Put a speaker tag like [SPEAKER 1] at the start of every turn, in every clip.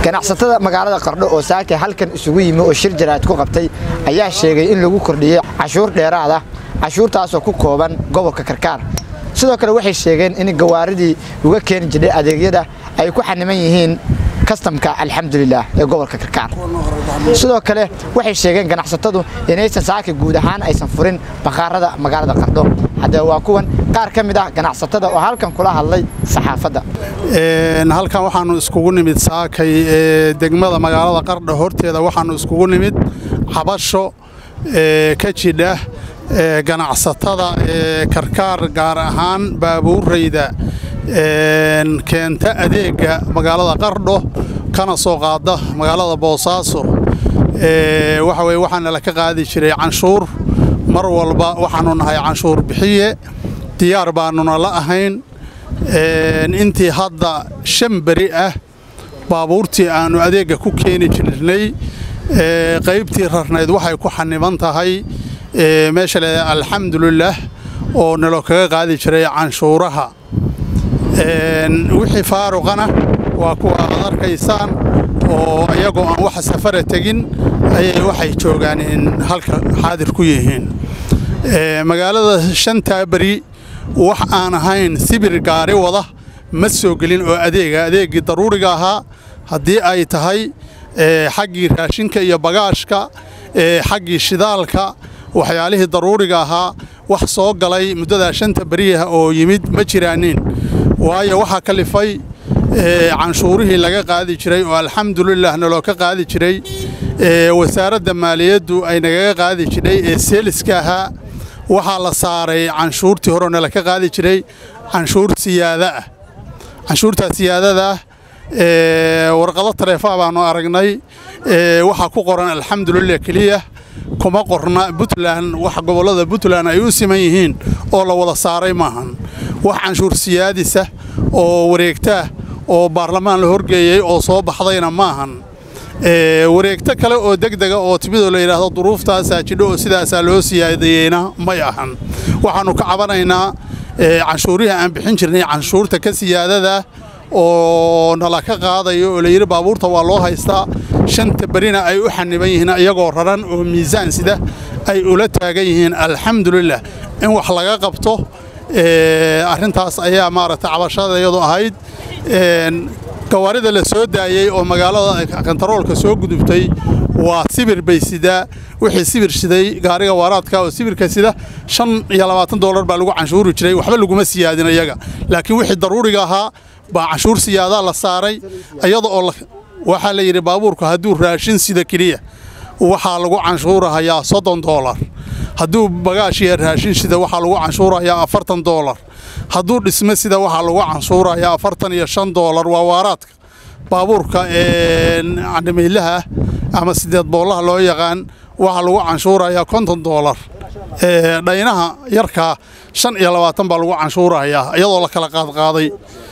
[SPEAKER 1] ganacsatada magaalada qardho oo saake halkan isugu yimi oo shir jaraad ku qabtay ayaa sheegay in lagu kordhiyey cashuur dheeraad ah cashuurtaasoo ku kooban gobolka karkaar sidoo kale waxay sheegeen in gawaaridii uga keeni jiray adeegyada ay ku xaniman yihiin kastamka alxamdulilah ee gobolka karkaar sidoo kale waxay sheegeen ganacsatadu inaysan saaka guud ahaan aysan furin bakhaarada magaalada qardho haddee waa kuwan qaar ka mid ah ganacsatada oo halkan kula hadlay saxaafadda
[SPEAKER 2] halkan waxaannu iskugu nimid saakay ee degmada magaalada qardho horteeda waxaannu iskugu nimid cabasho ka jidha ganacsatada ee karkaar gaar ahaan baabuurayda keenta adeegga magaalada qardho kana soo qaada magaalada boosaaso waxa weye waxaana la ka qaadi jiray canshuur mar walba waxaannu nahay canshuur bixiye diyaar baannuna la ahayn intii hadda shan beri ah baabuurtii aannu adeegga ku keeni jirnay qaybtii rarnayd waxay ku xaniban tahay meesha le alxamdulilaah oo nalo kaga qaadi jiray canshuuraha wixii faaruqana waa kuwa aad arkaysaan oo iyagoo aan wax safara tegin ayay waxay joogaan in halka xaadir ku yihiin magaalada shantaa beri wax aan ahayn sibir gaari wada ma soo gelin oo adeega adeeggii daruuriga ahaa haddii ay tahay xaggii raashinka iyo bagaashka xaggii shidaalka waxyaalihii daruuriga ahaa wax soo galay muddadaa shanta beriyaha oo yimid ma jiraanin waayo waxaa kalifay canshuurihii laga qaadi jiray oo alxamdulilah naloo ka qaadi jiray wasaaradda maaliyaddu ay nagaga qaadi jiray ee seeliska ahaa waxaa la saaray canshuurtii hore nala ka qaadi jiray canshuur siyaada ah canshuurtaa siyaadada ah warqado taleefaa baannu aragnay waxaa ku qoran alxamdulilah keliya kuma qorna puntland wax gobollada puntland ay u siman yihiin oo la wada saaray maahan wax canshuur siyaadisa oo wareegtaah oo baarlamaan la horgeeyey oo soo baxdayna maahan wareegto kale oo degdega oo timidoo la yidhaahdo duruuftaasaa jidho oo sidaasaa loo siyaadiyeyna may ahan waxaannu ka cabanaynaa canshuurihii aan bixin jirnay canshuurta ka siyaadadah oo nala ka qaadayo oo layidhi baabuurta waa loo haystaa shanta berina ay u xaniban yihiin iyagoo raran oo miisaan sida ay ula taagan yihiin alxamdulilah in wax laga qabto arrintaas ayaa maaragtay cabashadayadu ahayd gawaarida la soo daayey oo magaalada kantaroolka soo gudubtay waa sibir bay sidaa wixii sibir siday gaariga waaraadka oo sibirka sida shan iyo labaatan doolar baa lagu canshuuri jiray waxba laguma siyaadin iyaga laakiin wixii daruuriga ahaa baa canshuur siyaadaa la saaray iyada oo waxaa la yidhi baabuurku hadduu raashin sida keliya waxaa lagu canshuurahayaa soddon doolar hadduu bagaash iyo raashin sida waxaa lagu canshuurahayaa afartan doolar hadduu dhisme sida waxaa lagu canshuurahayaa afartan iyo shan doolar waa waaraadka baabuurka candhamiilaha ama sideed boollaha loo yaqaan waxaa lagu canshuurahayaa konton doolar dhaynaha yarkaa shan iyo labaatan baa lagu canshuurahayaa iyadoo la kala qaadqaaday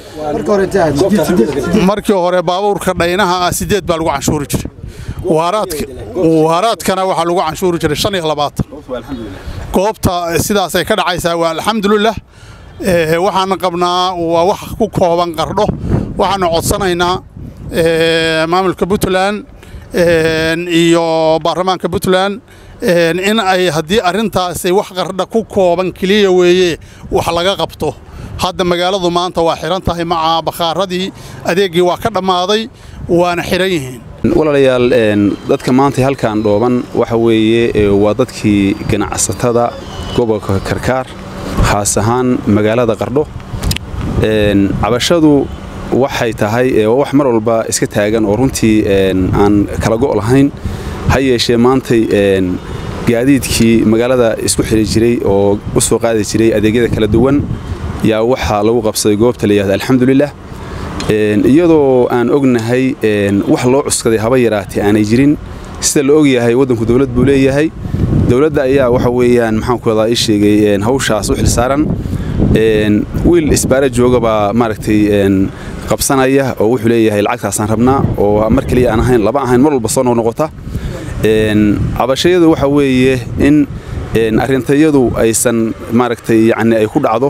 [SPEAKER 2] markii hore baabuurka dhaynaha ah sideed baa lagu canshuuri jiray waaraadkana waxaa lagu canshuuri jiray shan iyo labaatan goobta sidaasay ka dhacaysaa waa alxamdulilah waxaana qabnaa waa wax ku kooban qardho waxaanu codsanaynaa maamulka puntland iyo baarlamaanka puntland in ay haddii arrintaasi wax qardha ku kooban keliya weeye wax laga qabto hadda magaaladu maanta waa xihan tahay maca bakhaaradii adeeggii waa ka dhammaaday waana xihan yihiin
[SPEAKER 3] walaalayaal dadka maanta halkan dhooban waxa weeye waa dadkii ganacsatada gobolka karkaar khaas ahaan magaalada qardho cabashadu waxay tahay wax mar walba iska taagan oo runtii aan kala go' lahayn ha yeeshee maantay gaadiidkii magaalada isku xidhi jiray oo u soo qaadi jiray adeegyada kala duwan yaa waxaa lagu qabsaday goobta layihahda alxamdulilah iyadoo aan ognahay wax loo cuskaday haba yaraatee aanay jirin sida la ogyahay waddanku dowlad buu leeyahay dowladda ayaa waxa weeyaan maxaanku wadaa ii sheegay hawshaas u xilsaaran wiil isbaara jooga baa maaragtay qabsanaya oo wuxuu leeyahay lacagtaasaan rabnaa oo mar keliya aan ahayn laba ahayn mar walba soo noqnoqota cabashayadu waxa weeye in arrintayadu aysan maaragtay yacni ay ku dhacdo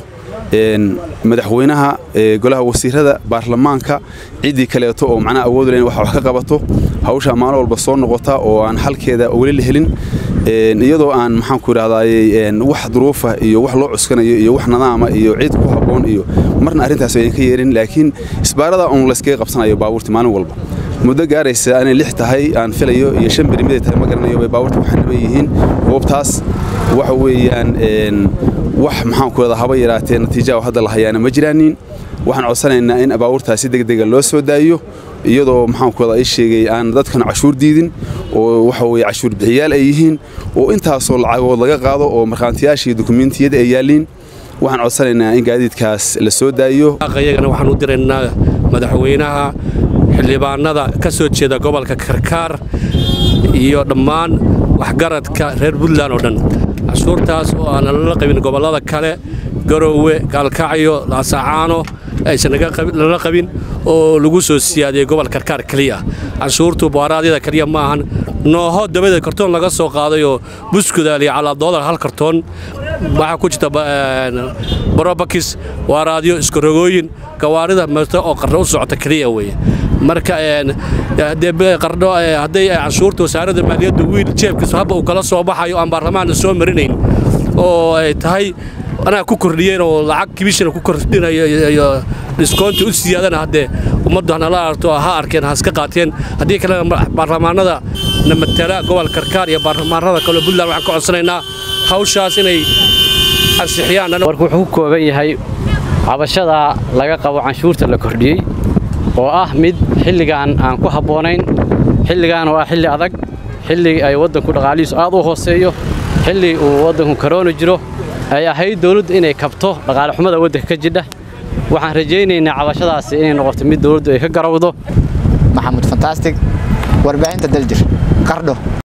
[SPEAKER 3] madaxweynaha golaha wasiirada baarlamaanka ciddii kaleeto oo macnaha awood len wax wax ka qabato hawsha maalin walba soo noqota oo aan halkeeda weli la helin iyadoo aan maxaanku idhahdaye wax duruufa iyo wax loo cuskanayo iyo wax nadaama iyo cid ku habboon iyo marna arrintaas ayaan ka yeerin laakiin isbaarada uun layskaga qabsanayo baabuurta maalin walba muddo gaaraysa inay lix tahay aan filayo iyo shan beri miday tahay ma garanayo bay baabuurta waxaan dhiban yihiin goobtaas waxa weeyaan wax maxaanku idhahdaa haba yaraatee natiijaha hadda la hayaana ma jiraanin waxaan codsanaynaa in baabuurtaas si degdega loo soo daayo iyadoo maxaanku idhahdaa ii sheegay aan dadkan cashuur diidin oo waxa weeye cashuur bixiyaal ay yihiin oo intaasoo lacagood laga qaado oo markhaantiyaasha iyo dukumiintiyada ay yaalliin waxaan codsanaynaa in gaadiidkaas la soo daayo
[SPEAKER 4] iyagana waxaan u diraynaa madaxweynaha xildhibaanada ka soo jeeda gobolka karkaar iyo dhammaan waxgaradka reer puntland oo dhan cashuurtaas oo aan lala qabin gobollada kale garoowe gaalkacyo laasacaano aysan lala qabin oo lagu soo siyaadiyey gobol karkaar keliya canshuurtu baaraadyada keliya ma ahan nooho dabadeed kartoon laga soo qaadayoo buskudaaliya calaa doolar hal kartoon waxaa ku jirta barobakis waaraadyo iskarogooyin gawaarida marta oo qarno u socota keliya weeye marka qardho hadday canshuurta wasaaradda maaliyadda wiil jeebkiisa habba uu kala soo baxayo aan baarlamaanna soo marinayn oo ay tahay anaa ku kordhiyeen oo lacag kibishana ku kordhinayo iyo dhiskoonta u siyaadana haddee ummaddu hanala arto ha arkeen ha iska qaateen haddii kalena baarlamaanada na matala gobol karkaar iyo baarlamaanada kale puntland waxaan ka codsanaynaa hawshaas inay ansixiyaan
[SPEAKER 5] warku wuxuu ku kooban yahay cabashada laga qabo canshuurta la kordhiyey oo ah mid xilligan aan ku habboonayn xilligan oo ah xilli adag xilli ay waddanku dhaqaalihiisu aad u hooseeyo xilli uu waddanku karoona jiro ay ahayd dawladdu inay kabto dhaqaale xumada waddanka ka jidha waxaan rajaynaynaa cabashadaasi inay noqoto mid dawladdu ay ka garowdo
[SPEAKER 1] maxamuud fantastic warbaahinta daljir qardho